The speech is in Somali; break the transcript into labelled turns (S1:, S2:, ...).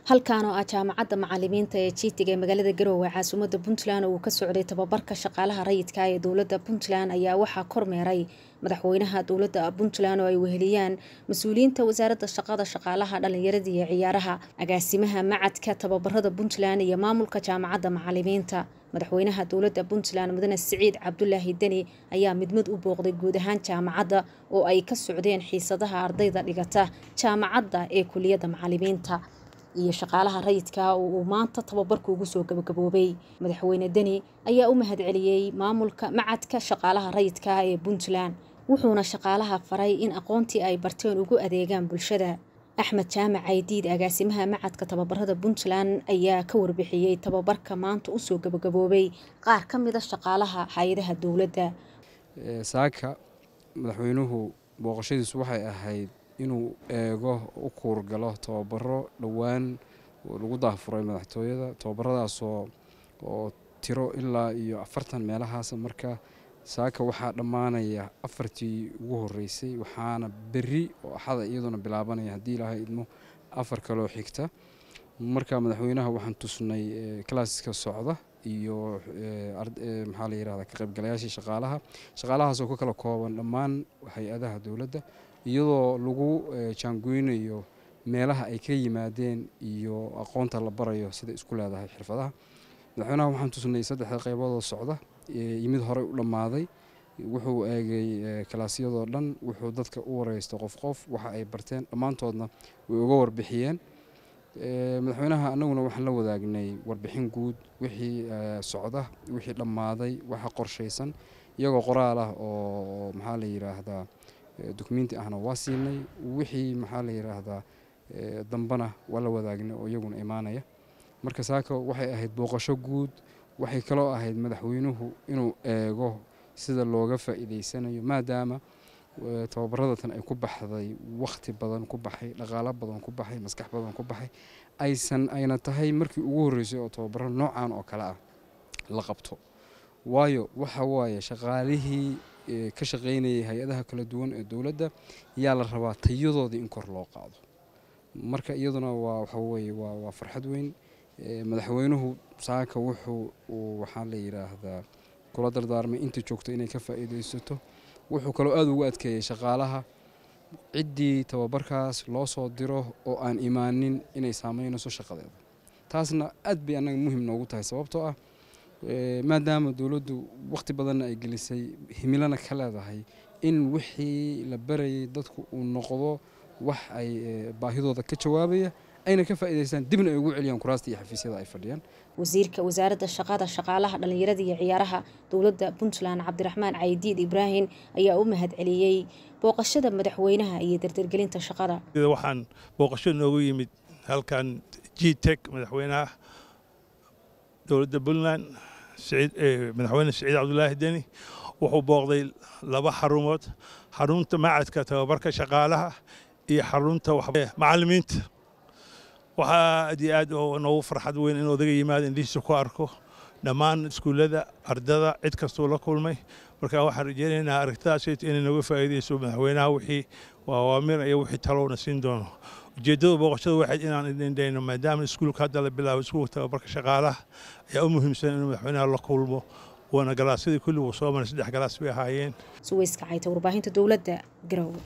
S1: halkan oo ah jaamacadda macalimiinta ee jiitiga ee magaalada garowe caasimadda puntland oo uu ka socday tababarka shaqaalaha rayidka ee dowladda puntland ayaa waxaa kormeeray madaxweynaha dowladda puntland oo ay weheliyaan mas-uuliyiinta wasaaradda shaqada shaqaalaha dhallinyarada iyo ciyaaraha agaasimaha macadka tababarada puntland iyo maamulka jaamacadda macalimiinta madaxweynaha dowladda puntland mudane siciid cabdulaahi deni ayaa mid mid u booqday guud ahaan jaamacadda oo ay ka socdeen xiisadaha ardayda dhigata jaamacadda ee kuliyadda macalimiinta iyo shaqaalaha rayidka oo uu maanta tababarka ugu soo gabagaboobay madaxweyne deni ayaa u mahadceliyey maamulka macadka shaqaalaha rayidka ee puntland wuxuuna shaqaalaha faray in aqoontii ay barteen ugu adeegaan bulshada axmed jaamac caydiid agaasimaha macadka tababarada puntland ayaa ka warbixiyey tababarka maanta usoo gabagaboobay qaar ka mida shaqaalaha hay-adaha dowladda
S2: saaka madaxweynuhu booqashadiisu waxay ahayd inuu eego u kuurgalo tababaro dhowaan lagu daafuray madaxtooyada tababaradaasoo oo tiro ilaa iyo afartan meelahaas marka saaka waxaa dhammaanaya afartii ugu horeysay waxaana berri oo axada iyaduna bilaabanaya haddii ilaahay idmo afar kaloo xigta marka madaxweynaha waxaan tusnay kalaaska socda iyo maxaa la yirahda ka qaybgalayaashii shaqaalaha shaqaalahaasoo ka kala kooban dhammaan hay-adaha dowladda iyadoo lagu jaangoynayo meelaha ay ka yimaadeen iyo aqoonta la barayo sida isku leedahay xirfadaha madaxweynaha waxaan tusnay saddexda qayboodoo socda yimid horey u dhammaaday wuxuu eegay kalaasyadoo dhan wuxuu dadka u wareystay qof qof waxa ay barteen dhammaantoodna way uga warbixiyeen madaxweynaha annaguna waxaan la wadaagnay warbixin guud wixii socda wixii dhammaaday waxa qorshaysan iyagoo qoraal ah oo maxaa la yiraahdaa dukumenti ahna waa siinay wixii maxaa la yiraahdaa dambana waa la wadaagnay oo iyaguna imaanaya marka saaka waxay ahayd booqasho guud waxay kaloo ahayd madaxweynuhu inuu eego sida looga faa'iidaysanayo maadaama tababaradatan ay ku baxday wakhti badan ku baxay dhaqaalo badan ku baxay maskax badan ku baxay aysan ayna tahay markii ugu horreysay oo tababaro noocan oo kale ah la qabto waayo waxa waaye shaqaalihii ka shaqaynayay hay-adaha kala duwan ee dowladda yaa la rabaa tayadoodii in kor loo qaado marka iyaduna waa waxa weye waa waa farxad weyn madaxweynuhu saaka wuxuu uu waxaa la yidhaahdaa kula dardaarmay inta joogto inay ka faa'iidaysato wuxuu kaloo aada ugu adkeeyey shaqaalaha ciddii tababarkaas loo soo diro oo aan imaanin inay saameynayso shaqadeeda taasna aad bay annaga muhim noogu tahay sababtoo ah maadaama dowladdu wakhti badanna ay gelisay himilana ka leedahay in wixii la barayay dadku uu noqdo wax ay baahidooda ka jawaabaya ayna ka faa'iidaystaan dibna ay ugu celiyaan kuraasta iyo xafiisyada ay fadhiyaan
S1: wasiirka wasaaradda shaqada shaqaalaha dhallinyarada iyo ciyaaraha dowladda puntland cabdiraxmaan caydiid ibraahim ayaa u mahadceliyey booqashada madaxweynaha iyo dardargelinta shaqada
S3: waxaan booqasho noogu yimid halkan g tek madaxweynaha dowladda puntland madaxweyne siciid cabdulaahi deni wuxuu booqday laba xarumood xarunta macadka tababarka shaqaalaha iyo xarunta macalimiinta waxaa aad iyo aad noogu farxad weyn in odaga yimaado indhihiisa ku arko dhammaan iskuullada ardada cid kastuu la kulmay marka waxaan rajeynaynaa aragtidaas inay nooga faa'iidayso madaxweynaha wixii awaamir iyo wixii talowna siin doono ujeeddada booqashada waxayd inaan idindhayno maadaama iskuulka hadda la bilaabo iskuulka tababarka shaqaalaha ayaa u muhiimsan inuu madaxweynaha la kulmo waana galaasyadii kulli wuu soo maray saddex galaas bay ahaayeen
S1: suweyska cayta warbaahinta dowladda garowe